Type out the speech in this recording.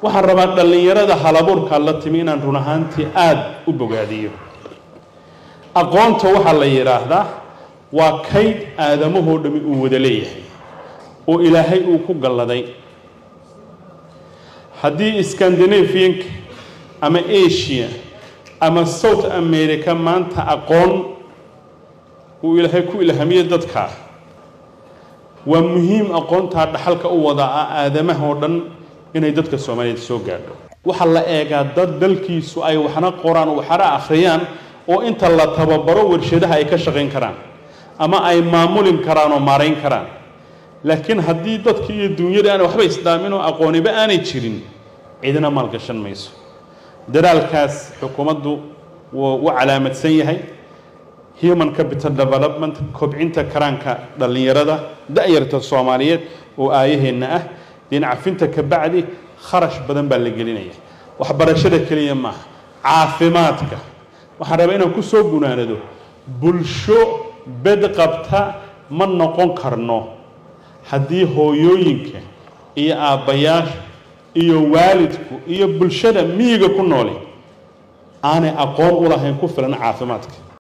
waxaan rabaa dhallinyarada halabuurkaa la timi inaan run ahaantii aada u bogaadiyo aqoonta waxaa la yidhaahdaa waa kayd aadamahoo dhami uu wada leeyahay oo ilaahay uu ku galladay haddii scandinavianka ama asia ama south america maanta aqoon uu ilaahay ku ilhamiye dadkaa waa muhiim aqoontaa dhaxalka u wada ah aadamaha oo dhan inay dadka soomaaliyeed soo gaadho waxaa la eegaa dad dalkiisu ay waxna qoraan waxna akhriyaan oo inta la tababaro warshadaha ay ka shaqayn karaan ama ay maamulin karaan oo maarayn karaan laakiin haddii dadki iyo duunyada aanay waxba isdhaamin oo aqooniba aanay jirin cidina maalgashan mayso dadaalkaas xukuumaddu wuu u calaamadsan yahay human capital development kobcinta karaanka dhallinyarada da-yarta soomaaliyeed oo aayaheenna ah dinacafinta ka bacdi kharash badan baa la gelinaya waxbarashada keliya maaha caafimaadka waxaan rabaa inaan ku soo gunaanado bulsho bed qabta ma noqon karno haddii hooyooyinka iyo aabbayaasha iyo waalidku iyo bulshada miyiga ku nooli aanay aqoon u lahayn ku filan caafimaadka